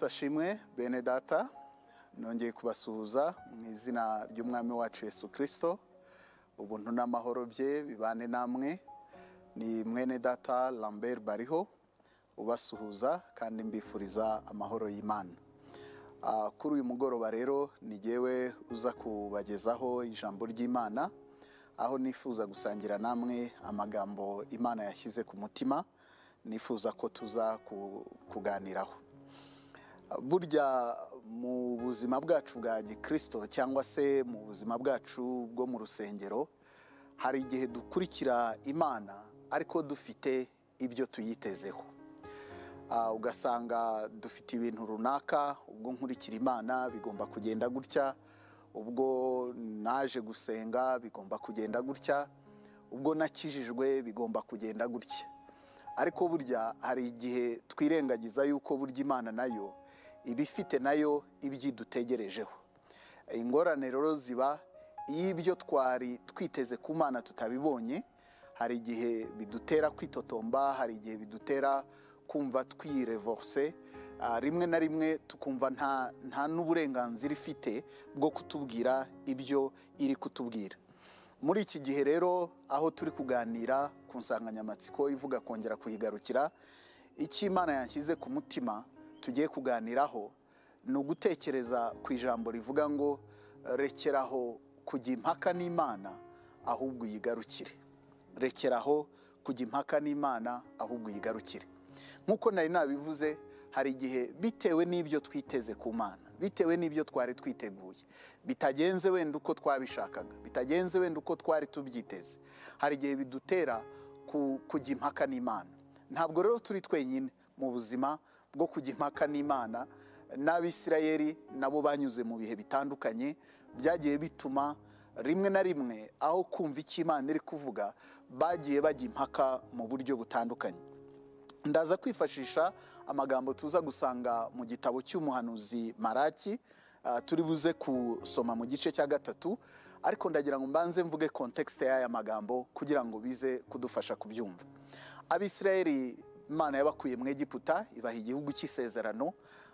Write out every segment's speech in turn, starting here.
ashimwe bene data nongeye kubasuhuza mu izina ry'umwami wacu Yesu kirisito ubuntu n'amahoro bye bibane namwe ni mwene data lambert bariho ubasuhuza kandi mbifuriza amahoro y'imana Ah, kuri uyu mugoroba rero ni jyewe uza kubagezaho ijambo ry'imana aho nifuza gusangira namwe amagambo imana yashyize ku mutima nifuza ko tuza ku- kuganiraho burya mu buzima bwacu bwa gikirisito cyangwa se mu buzima bwacu bwo mu rusengero hari igihe dukurikira imana ariko dufite ibyo tuyitezeho Ah, ugasanga dufite ibintu runaka ubwo nkurikira imana bigomba kugenda gutya ubwo naje gusenga bigomba kugenda gutya ubwo nakijijwe bigomba kugenda gutya ariko burya hari igihe twirengagiza yuko burya imana nayo iba ifite nayo ibyidutegerejeho ingorane rero ziba iyo ibyo twari twiteze ku mana tutabibonye hari igihe bidutera kwitotomba hari igihe bidutera kumva twirevorse ah, rimwe na rimwe tukumva nta nta n'uburenganzira ifite bwo kutubwira ibyo iri kutubwira muri iki gihe rero aho turi kuganira ku nsanganyamatsiko ivuga kongera kuyigarukira icyo imana yashyize ku mutima tugiye kuganiraho ni ugutekereza ku ijambo rivuga ngo rekeraho kujya impaka n'imana ahubwo uyigarukire rekeraho kujya impaka n'imana ahubwo uyigarukire nk'uko nari nabivuze hari igihe bitewe n'ibyo twiteze ku mana bitewe n'ibyo twari twiteguye bitagenze wenda uko twabishakaga bitagenze wenda uko twari tubyiteze hari igihe bidutera ku- kujya impaka n'imana ntabwo rero turi twenyine mu buzima bwo kujya impaka n'imana n'abisirayeli nabo banyuze mu bihe bitandukanye byagiye bituma rimwe na rimwe aho kumva icyo imana iri kuvuga bagiye bajya impaka mu buryo butandukanye ndaza kwifashisha amagambo tuza gusanga mu gitabo cy'umuhanuzi maraki ah, turi buze gusoma mu gice cya gatatu ariko ndagira ngo mbanze mvuge kontekisite y'aya magambo kugira ngo bize kudufasha kubyumva abisirayeli imana yabakuye mu egiputa ibaha igihugu cy'isezerano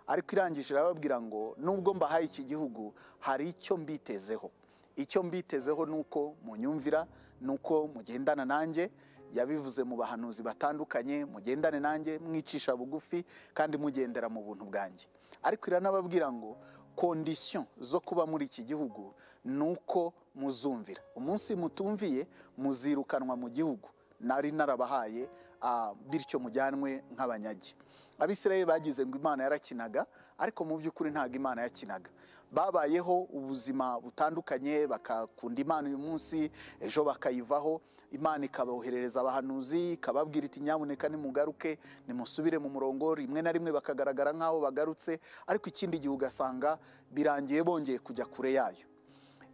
ariko irangije irababwira ngo nubwo mbahaye iki gihugu hari icyo mbitezeho icyo mbitezeho ni uko munyumvira ni uko mugendana nanjye yabivuze mu bahanuzi batandukanye mugendane nanjye mwicisha bugufi kandi mugendera mu buntu bwanjye ariko iranababwira ngo kondisiyo zo kuba muri iki gihugu ni uko muzumvira umunsi mutumviye muzirukanwa mu gihugu nari narabahaye ah, bityo mujyanwe nk'abanyagi abisirayeli bagize ngo imana yarakinaga ariko mu by'ukuri ntabwo imana yakinaga babayeho ubuzima butandukanye bakakunda imana uyu munsi ejo bakayivaho imana ikaboherereza abahanuzi ikababwira iti nyamuneka nimugaruke nimusubire mu murongo rimwe na rimwe bakagaragara nk'aho bagarutse ariko ikindi gihe ugasanga birangiye bongeye kujya kure yayo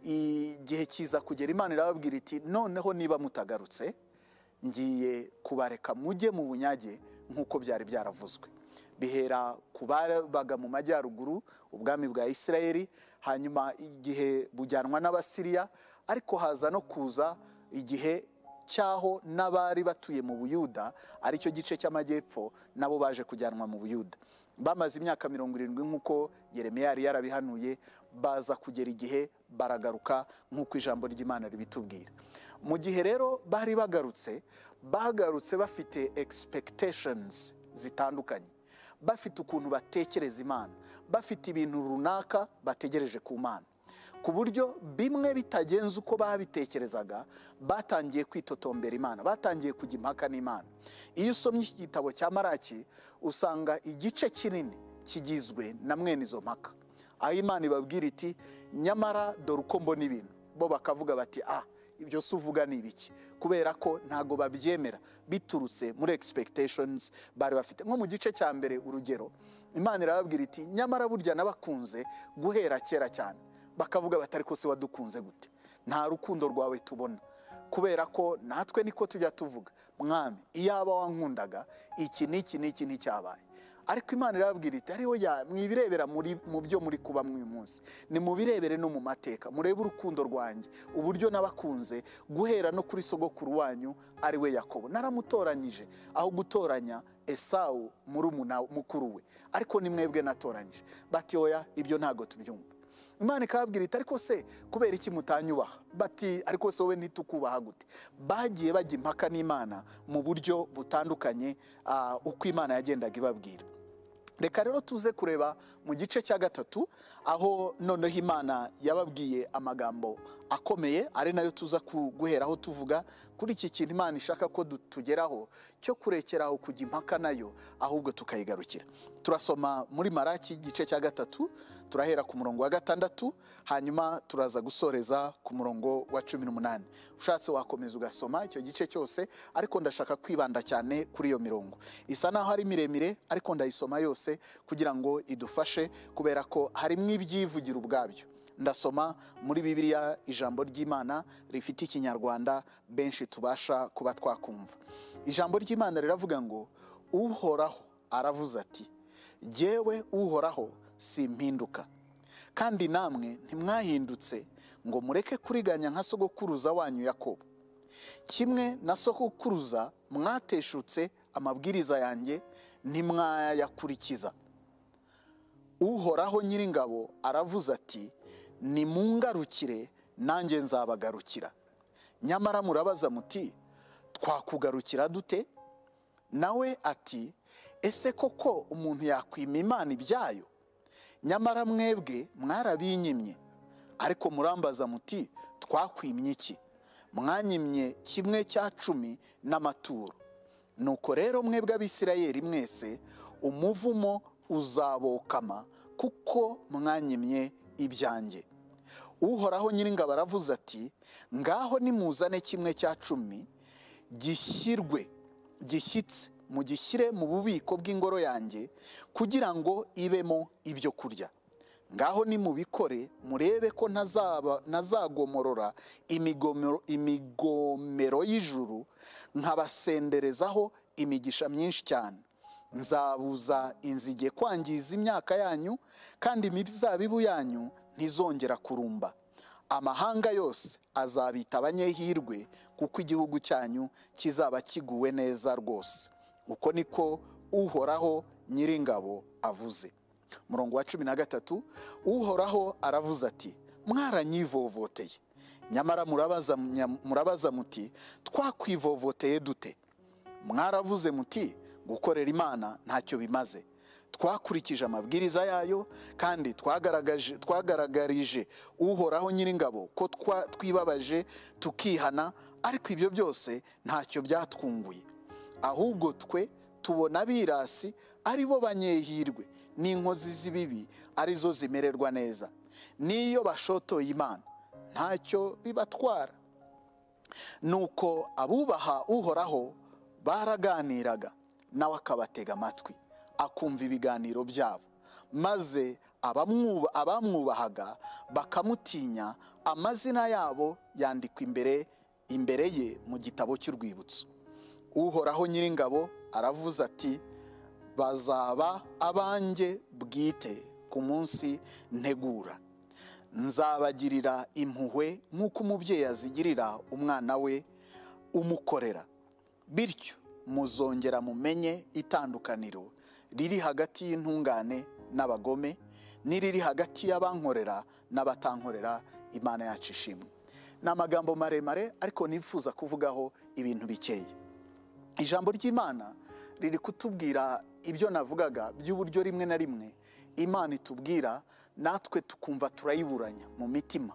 igihe kiza kugera imana irababwira iti noneho niba mutagarutse ngiye kubareka mujye mu bunyage nk'uko byari byaravuzwe bihera ku babaga mu majyaruguru ubwami bwa isirayeli hanyuma igihe bujyanwa n'abasiriya ariko haza no kuza igihe cyaho n'abari batuye mu buyuda aricyo gice cy'amajyepfo nabo baje kujyanwa mu buyuda bamaze imyaka mirongo irindwi nk'uko yeremiya yari yarabihanuye baza kugera igihe baragaruka nk'uko ijambo ry'imana ribitubwira mu gihe rero bari bagarutse bagarutse bafite expectations zitandukanye bafite ukuntu batekereza imana bafite ibintu runaka bategereje ku mana ku buryo bimwe bitagenze uko babitekerezaga batangiye kwitotombera imana batangiye kujya impaka n'imana iyo usomye iki gitabo cya maraki usanga igice kinini kigizwe na mwene izo mpaka aho imana ibabwira iti nyamara dore uko mbona ibintu bo bakavuga bati ah ibyo se uvuga ni ibiki kubera ko ntago babyemera biturutse muri expectations bari bafite nko mu gice cya mbere urugero imana irababwira iti nyamara burya nabakunze guhera kera cyane bakavuga bati ariko se wadukunze gute nta rukundo rwawe tubona kubera ko natwe niko tujya tuvuga mwami iyaba wankundaga iki n'iki n'iki nticyabaye ariko imana irababwira iti ariho mwibirebera muri- mu byo muri kuba mw'uyu munsi ni mu birebere no mu mateka murebe urukundo rwanjye uburyo nabakunze guhera no kuri sogokuru wanyu ari we yakobo naramutoranyije aho gutoranya esawu murumuna mukuru we ariko ni mwebwe natoranyije bati oya ibyo ntabwo tubyumva imana ikababwira iti ariko se kubera iki mutanyubaha bati ariko se wowe ntitukubaha gute bagiye bajya impaka n'imana mu buryo butandukanye ah, uko imana yagendaga ibabwira reka rero tuze kureba mu gice cya gatatu aho noneho imana yababwiye amagambo akomeye ari nayo tuza ku- guheraho tuvuga kuri iki kintu imana ishaka ko du- tugeraho cyo kurekeraho kujya impaka nayo ahubwo tukayigarukira turasoma muri maraki igice cya gatatu turahera ku murongo wa gatandatu hanyuma turaza gusoreza ku murongo wa cumi n'umunani ushatse wakomeza ugasoma icyo gice cyose ariko ndashaka kwibanda cyane kuri iyo mirongo isa naho ari miremire ariko ndayisoma yose kugira ngo idufashe kubera ko harimo ibyivugira ubwabyo ndasoma muri bibiliya ijambo ry'imana rifite ikinyarwanda benshi tubasha kuba twakumva ijambo ry'imana riravuga ngo uhoraho aravuze ati jyewe uhoraho simpinduka kandi namwe ntimwahindutse ngo mureke kuriganya nka sogokuruza wanyu yakobo kimwe na sogokuruza mwateshutse amabwiriza yanjye ntimwayakurikiza uhoraho nyiringabo aravuze ati nimungarukire nanjye nzabagarukira nyamara murabaza muti twakugarukira dute nawe ati ese koko umuntu yakwima imana ibyayo nyamara mwebwe mwarabinyimye ariko murambaza muti twakwimye iki mwanyimye kimwe cya cumi n'amaturo nuko rero mwebwe abisirayeli mwese umuvumo uzabokama kuko mwanyimye ibyanjye uhoraho nyiringabo aravuze ati ngaho nimuzane kimwe cya cumi gishyirwe gishyitse mugishyire mu bubiko bw'ingoro yanjye kugira ngo ibemo ibyo kurya ngaho nimubikore murebe ko ntazaba- ntazagomorora imigomero- imigomero y'ijuru nkabasenderezaho imigisha myinshi cyane nzabuza inzige kwangiza imyaka yanyu kandi imizabibu yanyu ntizongera kurumba amahanga yose azabita abanyehirwe kuko igihugu cyanyu kizaba kiguwe neza rwose uko niko uhoraho nyiringabo avuze murongo wa cumi na gatatu uhoraho aravuze ati mwaranyivovoteye nyamara murabaza, nya- murabaza muti twakwivovoteye dute mwaravuze muti gukorera imana ntacyo bimaze twakurikije amabwiriza yayo kandi twagaragaje twagaragarije uhoraho nyiringabo ko twa- twibabaje tukihana ariko ibyo byose ntacyo byatwunguye ahubwo twe tubona abirasi ari bo banyehirwe n'inkozi z'ibibi ari zo zimererwa neza n'iyo bashotoye imana ntacyo bibatwara nuko abubaha uhoraho baraganiraga nawe akabatega amatwi akumva ibiganiro byabo maze abamwuba- abamwubahaga bakamutinya amazina yabo yandikwa imbere imbere ye mu gitabo cy'urwibutso uhoraho nyiringabo aravuze ati bazaba abanjye bwite ku munsi ntegura nzabagirira impuhwe nk'uko umubyeyi azigirira umwana we umukorera bityo muzongera mumenye itandukaniro riri hagati y'intungane n'abagome n'iriri hagati y'abankorera n'abatankorera imana yacu ishimwe ni amagambo maremare ariko nifuza kuvugaho ibintu bikeya ijambo ry'imana riri kutubwira ibyo navugaga by'uburyo rimwe na rimwe imana itubwira natwe tukumva turayiburanya mu mitima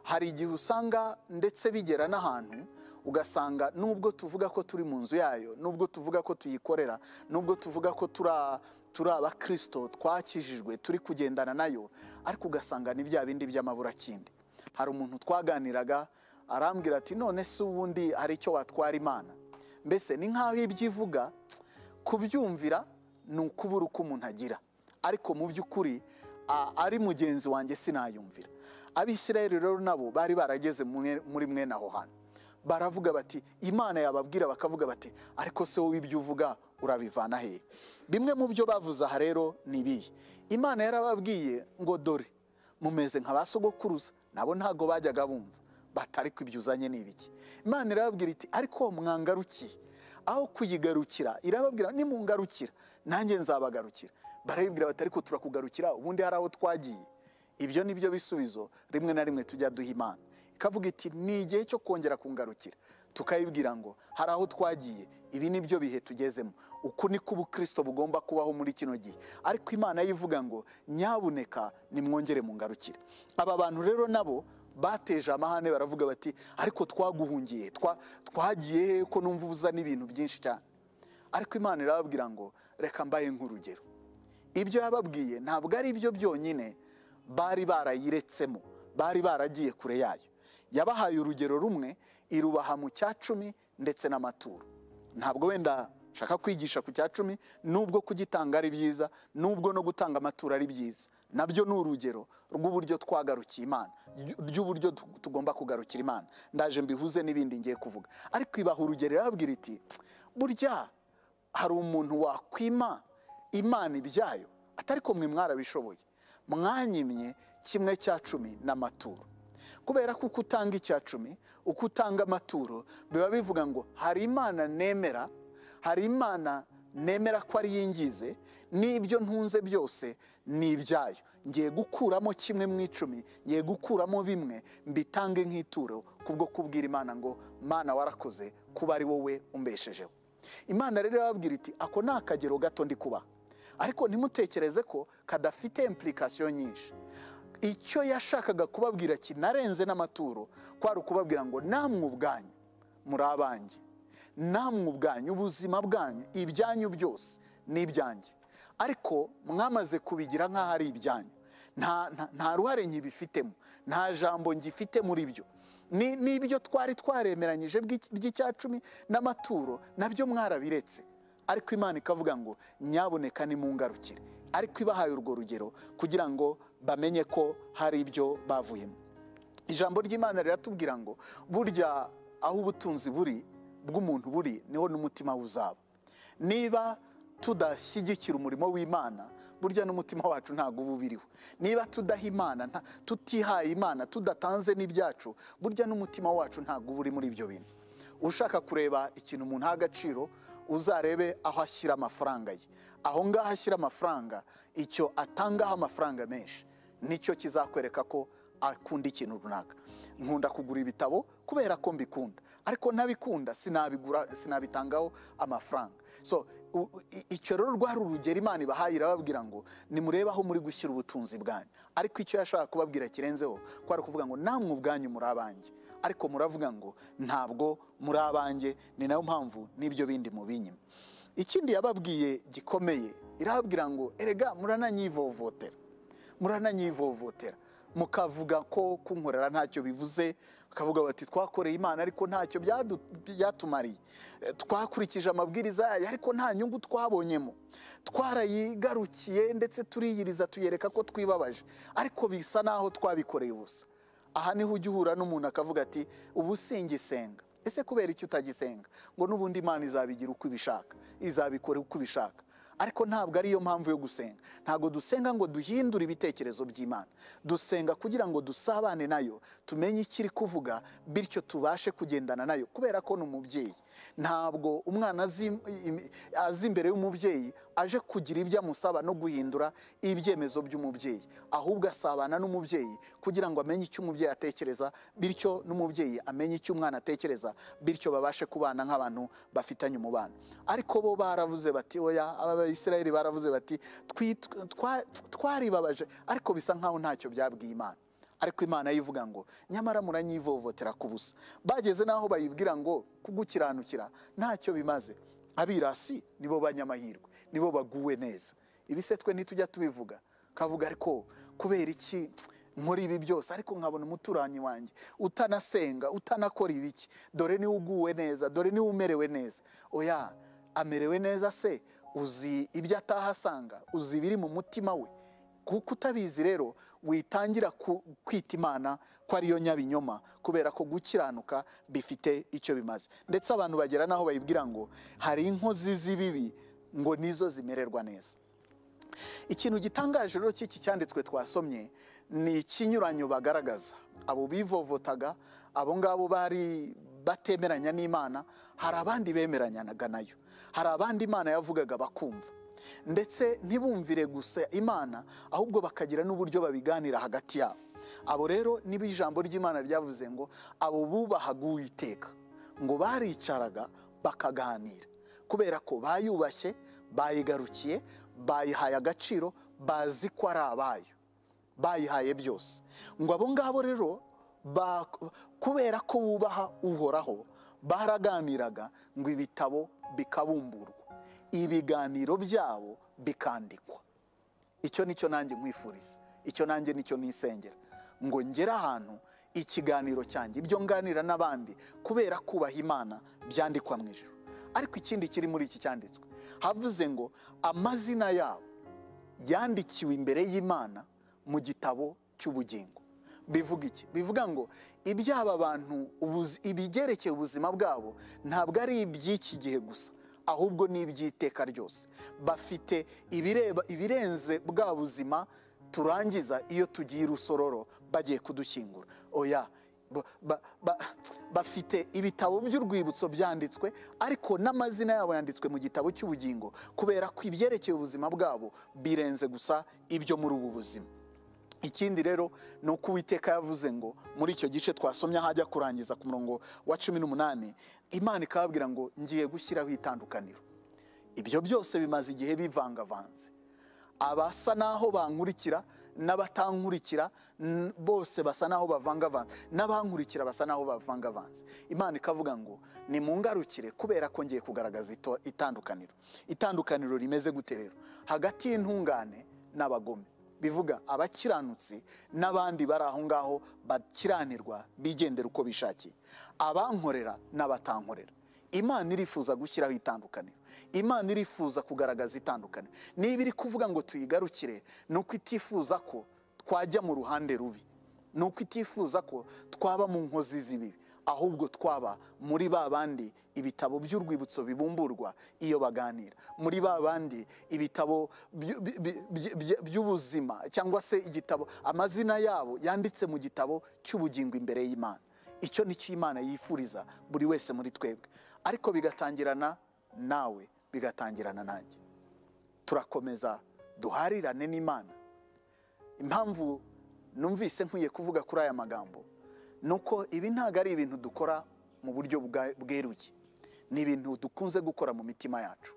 hari igihe usanga ndetse bigera n'ahantu ugasanga nubwo tuvuga ko turi mu nzu yayo nubwo tuvuga ko tuyikorera nubwo tuvuga ko tura- turi abakristo twakijijwe turi kugendana nayo ariko ugasanga ni bya bindi by'amaburakindi hari umuntu twaganiraga arambwira ati none se ubundi hari icyo watwara imana mbese ni nk'aho ibyo ivuga kubyumvira ni ukubura uko umuntu agira ariko mu by'ukuri a- ari mugenzi wanjye sinayumvira abisirayeli rero nabo bari barageze mwe- muri mwene aho hantu baravuga bati imana yababwira bakavuga bati ariko se wowe ibyo uvuga urabivana he bimwe mu byo bavuze aha rero ni ibihe imana yarababwiye ngo dore mumeze nka ba sogokuruza nabo ntabwo bajyaga bumva batari ko ibyo uzanye ni ibiki imana irababwira iti ariko mwangarukiye aho kuyigarukira irababwira nimungarukira nanjye nzabagarukira barayibwira bati ariko turakugarukira ubundi hari aho twagiye ibyo ni byo bisubizo rimwe na rimwe tujya duha imana ikavuga iti ni igihe cyo kongera kungarukira tukayibwira ngo hari aho twagiye ibi ni byo bihe tugezemo uku niko ubukristo bugomba kubaho muri kino gihe ariko imana yo ivuga ngo nyabuneka nimwongere mungarukire aba bantu rero nabo bateje amahane baravuga bati ariko twaguhungiye twa- twagiye he ko numva uzana ibintu byinshi cyane ariko imana irababwira ngo reka mbahe nk'urugero ibyo yababwiye ntabwo ari byo byonyine bari barayiretsemo bari baragiye kure yayo yabahaye urugero rumwe irubaha mu cya cumi ndetse n'amaturo ntabwo wenda nshaka kwigisha ku cya cumi nubwo kugitanga ari byiza nubwo no gutanga amaturo ari byiza nabyo ni urugero rw'uburyo twagarukiye imana ry- ry'uburyo tu- tugomba kugarukira imana ndaje mbihuze n'ibindi ngiye kuvuga ariko ibaha urugero irababwira iti burya hari umuntu wakwima imana ibyayo atari ko mwe mwarabishoboye mwanyimye kimwe cya cumi n'amaturo kubera ko uko utanga icya cumi uko utanga amaturo biba bivuga ngo hari imana nemera hari imana nemera ko ari yingize n'ibyo ntunze byose ni ibyayo ngiye gukuramo kimwe mu icumi ngiye gukuramo bimwe mbitange nk'ituro kubwo kubwira imana ngo mana warakoze kuba ari wowe umbeshejeho imana rero irababwira iti ako ni akagero gato ndi kubaha ariko ntimutekereze ko kadafite impulikasiyo nyinshi icyo yashakaga kubabwira kinarenze n'amaturo kwari ukubabwira ngo namwe ubwanyu muri abanjye namwe ubwanyu ubuzima bwanyu ibyanyu byose ni ibyanjye ariko mwamaze kubigira nk'aho ari ibyanyu nta nta- nta ruhare nkibifitemo nta jambo ngifite muri byo ni n'ibyo twari twaremeranyije bw'iki- by'icyacumi n'amaturo nabyo mwarabiretse ariko imana ikavuga ngo nyaboneka nimungarukire ariko ibahaye urwo rugero kugira ngo bamenye ko hari ibyo bavuyemo ijambo ry'imana riratubwira ngo burya aho ubutunzi buri bw'umuntu buri niho n'umutima we uzaba niba tudashyigikira umurimo w'imana burya n'umutima wacu ntabwo uba ubiriho niba tudaha imana nta- tutihaye imana tudatanze n'ibyacu burya n'umutima wacu ntabwo uba uri muri ibyo bintu ushaka kureba ikintu umuntu aha agaciro uzarebe aho ashyira amafaranga ye aho ngaho ashyira amafaranga icyo atangaho amafaranga menshi nicyo kizakwereka ko akunda ikintu runaka nkunda kugura ibitabo kubera ko mbikunda ariko ntabikunda sinabigura sinabitangaho amafaranga so u- u- i- icyo rero rwari urugero imana ibahaye irababwira ngo nimurebe aho muri gushyira ubutunzi bwanyu ariko icyo yashaka kubabwira kirenzeho kwari ukuvuga ngo namwe ubwanyu muri abanjye ariko muravuga ngo ntabwo muri abanjye ni nayo mpamvu n'ibyo bindi mubinyima ikindi yababwiye gikomeye irababwira ngo erega murananyivovotera murananyivovotera mukavuga ko kunkorera ntacyo bivuze mukavuga bati twakoreye imana ariko ntacyo byadu- byatumariye Eh, twakurikije amabwiriza yayo ariko nta nyungu twabonyemo twarayigarukiye ndetse turiyiriza tuyereka ko twibabaje ariko bisa naho twabikoreye ubusa aha niho ujya uhura n'umuntu akavuga ati ubu singisenga ese kubera icyo utagisenga ngo n'ubundi imana izabigira uko ibishaka izabikora uko ibishaka ariko ntabwo ariyo mpamvu yo gusenga ntabwo dusenga ngo duhindure ibitekerezo by'imana dusenga kugira ngo dusabane nayo tumenye icyo iri kuvuga bityo tubashe kugendana nayo kubera ko ni umubyeyi ntabwo umwana azi im- aza imbere y'umubyeyi aje kugira ibyo amusaba no guhindura ibyemezo by'umubyeyi ahubwo asabana n'umubyeyi kugira ngo amenye icyo umubyeyi atekereza bityo n'umubyeyi amenye icyo umwana atekereza bityo babashe kubana nk'abantu bafitanye umubano ariko bo baravuze bati oya aba bayisirayeli baravuze bati "Twi- twa- twaribabaje ariko bisa nkaho ntacyo byabwiye imana ariko imana yo ivuga ngo nyamara muranyivovotera ku busa bageze n'aho bayibwira ngo kugukiranukira ntacyo bimaze abirasi nibo banyamahirwe nibo baguwe neza ibi se twe ntitujya tubivuga kavuga ariko kubera iki nkora ibi byose ariko nkabona umuturanyi wanjye utanasenga utanakora ibiki dore niwe uguwe neza dore niwe umerewe neza oya amerewe neza se uzi ibyo atahasanga uzi ibiri mu mutima we kuko utabizi rero witangira ku- kwita imana ko ariyo nyabinyoma kubera ko gukiranuka bifite icyo bimaze ndetse abantu bagera n'aho bayibwira ngo hari inkozi z'ibibi ngo nizo zimererwa neza ikintu gitangaje rero cy'iki cyanditswe twasomye ni ikinyuranyo bagaragaza abo bivovotaga abo ngabo bari batemeranya n'imana hari abandi bemeranyanaga nayo hari abandi imana yavugaga bakumva ndetse ntibumvire gusa imana ahubwo bakagira n'uburyo babiganira hagati yabo abo rero nibo ijambo ry'imana ryavuze ngo abo bubahaga uwiteka ngo baricaraga bakaganira kubera ko bayubashye bayigarukiye bayihaye agaciro bazi ko ari abayo bayihaye byose ngo abo ngabo rero ba- kubera ko bubaha uhoraho baraganiraga ngo ibitabo bikabumburwa ibiganiro byabo bikandikwa icyo nicyo nanjye nkwifuriza icyo nanjye nicyo nisengera ngo ngere ahantu ikiganiro cyanjye ibyo nganira n'abandi kubera kubaha imana byandikwa mu ijoro ariko ikindi kiri muri iki cyanditswe havuze ngo amazina yabo yandikiwe imbere y'imana mu gitabo cy'ubugingo bivuga iki bivuga ngo iby'aba bantu ubuzi- ibigerekeye ubuzima bwabo ntabwo ari iby'iki gihe gusa ahubwo ni iby'iteka ryose bafite ibireba ibirenze bwa buzima turangiza iyo tugiye irusororo bagiye kudushyingura oya ba- ba- ba- bafite ibitabo by'urwibutso byanditswe ariko n'amazina yabo yanditswe mu gitabo cy'ubugingo kubera ko ibyerekeye ubuzima bwabo birenze gusa ibyo muri ubu buzima ikindi rero ni uko uwiteka yavuze ngo muri icyo gice twasomye aho ajya kurangiza ku murongo wa cumi n'umunani imana ikababwira ngo ngiye gushyiraho itandukaniro ibyo byose bimaze igihe bivangavanze abasa n'aho bankurikira n'abatankurikira n- bose basa n'aho bavangavanze n'abankurikira basa n'aho bavangavanze imana ikavuga ngo nimungarukire kubera ko ngiye kugaragaza ito- itandukaniro itandukaniro rimeze gute rero hagati y'intungane n'abagome bivuga abakiranutsi n'abandi bari aho ngaho bakiranirwa bigendera uko bishakiye abankorera n'abatankorera imana irifuza gushyiraho itandukaniro imana irifuza kugaragaza itandukaniro niba iri kuvuga ngo tuyigarukire ni uko itifuza ko twajya mu ruhande rubi ni uko itifuza ko twaba mu nkozi z'ibibi ahubwo twaba muri ba bandi ibitabo by'urwibutso bibumburwa iyo baganira muri ba bandi ibitabo by- by- by- by- by- by'ubuzima cyangwa se igitabo amazina yabo yanditse mu gitabo cy'ubugingo imbere y'imana icyo ni cyo imana yifuriza buri wese muri twebwe ariko bigatangirana nawe bigatangirana nanjye turakomeza duharirane n'imana impamvu numvise nkwiye kuvuga kuri aya magambo ni uko ibi ntabwo ari ibintu dukora mu buryo bwa- bweruye ni ibintu dukunze gukora mu mitima yacu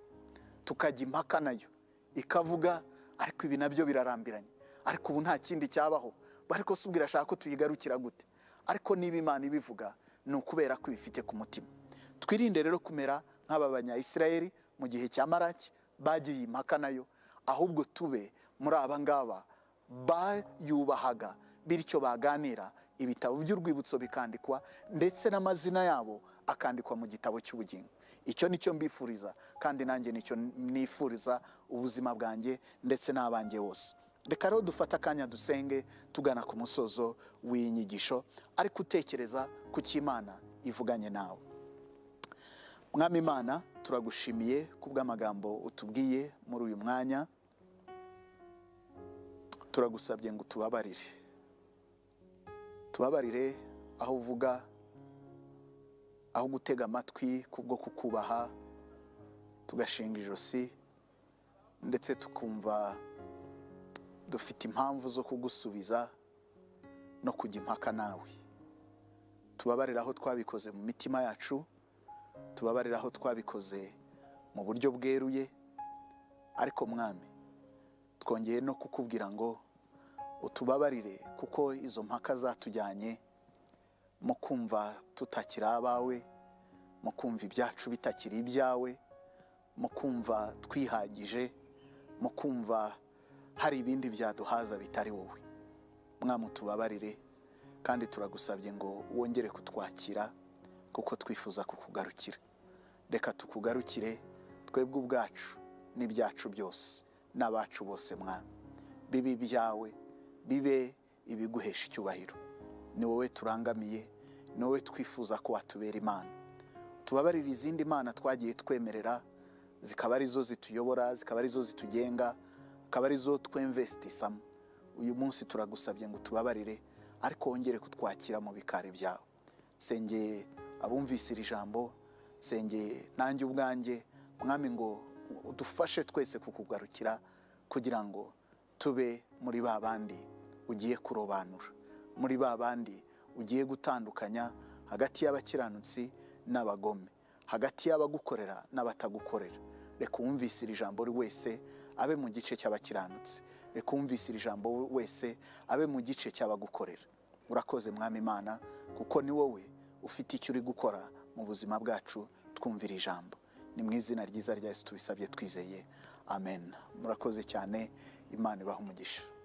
tukajya impaka nayo ikavuga ariko ibi nabyo birarambiranye ariko ubu nta kindi cyabaho ariko si ubwo irashaka ko tuyigarukira gute ariko niba imana ibivuga ni ukubera ko ibifite ku mutima twirinde rero kumera nk'aba banyayisirayeli mu gihe cya maraki bagiye impaka nayo ahubwo tube muri aba ngaba bayubahaga bityo baganira ibitabo by'urwibutso bikandikwa ndetse n'amazina yabo akandikwa mu gitabo cy'ubugingo icyo ni cyo mbifuriza kandi nanjye nicyo nifuriza ubuzima bwanjye ndetse n'abanjye bose reka rero dufate akanya dusenge tugana ku musozo w'iyi nyigisho ariko utekereza ku cyo imana ivuganye nawe mwami imana turagushimiye ku bw'amagambo utubwiye muri uyu mwanya turagusabye ngo utubabarire tubabarire aho uvuga aho gutega amatwi kubwo kukubaha tugashinga ijosi ndetse tukumva dufite impamvu zo kugusubiza no kujya impaka nawe tubabarire aho twabikoze mu mitima yacu tubabarire aho twabikoze mu buryo bweruye ariko mwami twongeye no kukubwira ngo utubabarire kuko izo mpaka zatujyanye mu kumva tutakiri abawe mu kumva ibyacu bitakiri ibyawe mu kumva twihagije mu kumva hari ibindi byaduhaza bitari wowe mwami utubabarire kandi turagusabye ngo wongere kutwakira kuko twifuza kukugarukira reka tukugarukire twebwe ubwacu n'ibyacu byose n'abacu bose mwana bibi byawe bibe ibiguhesha icyubahiro ni wowe turangamiye ni wowe twifuza ko watubera imana tubabarire izindi mana twagiye twemerera zikaba arizo zituyobora zikaba arizo zitugenga akaba arizo twemvesitisamo uyu munsi turagusabye ngo tubabarire ariko wongere kutwakira mu bikari byawe sengeye abumvise iri jambo sengeye nanjye ubwanjye mwami ngo udufashe twese kukugarukira kugira ngo tube muri ba bandi ugiye kurobanura muri ba bandi ugiye gutandukanya hagati y'abakiranutsi n'abagome hagati y'abagukorera n'abatagukorera reka uwumvise iri jambo buri wese abe mu gice cy'abakiranutsi reka uwumvise iri jambo wese abe mu gice cy'abagukorera urakoze mwami imana kuko ni wowe ufite icyo uri gukora mu buzima bwacu twumvira ijambo ni mu izina ryiza rya yesu tubisabye twizeye amen murakoze cyane imana ibaha umugisha